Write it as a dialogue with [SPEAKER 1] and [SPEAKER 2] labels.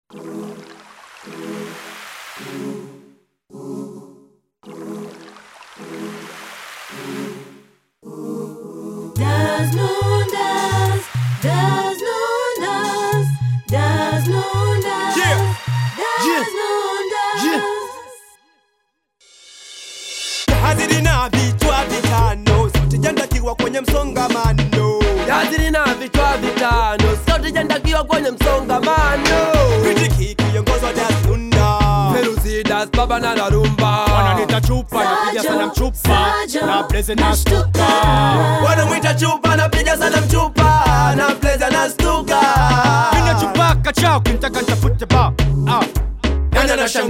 [SPEAKER 1] Das Lundas, das Lundas, das Lundas,
[SPEAKER 2] Yeah.
[SPEAKER 1] das
[SPEAKER 2] Yeah.
[SPEAKER 1] Lundas.
[SPEAKER 2] Yeah. Haziri na vichwa vitano, sauti jandakiwa kwenye msongamano.
[SPEAKER 3] Yaziri na vichwa vitano, sauti jandakiwa kwenye msongamano.
[SPEAKER 2] Kritiki kiongozwa Das Lunda.
[SPEAKER 3] Feruzi das baba na la rumba.
[SPEAKER 4] wananita chupa napiga sana mchupa
[SPEAKER 1] Sajo,
[SPEAKER 4] na blaze na
[SPEAKER 1] nashtuka.
[SPEAKER 4] stuka
[SPEAKER 2] Wanamwita chupa, napiga sana mchupa na pleza na stuka.
[SPEAKER 4] mina chupa kachao kinitaka nitafute ba ah.
[SPEAKER 2] Nani anashangaa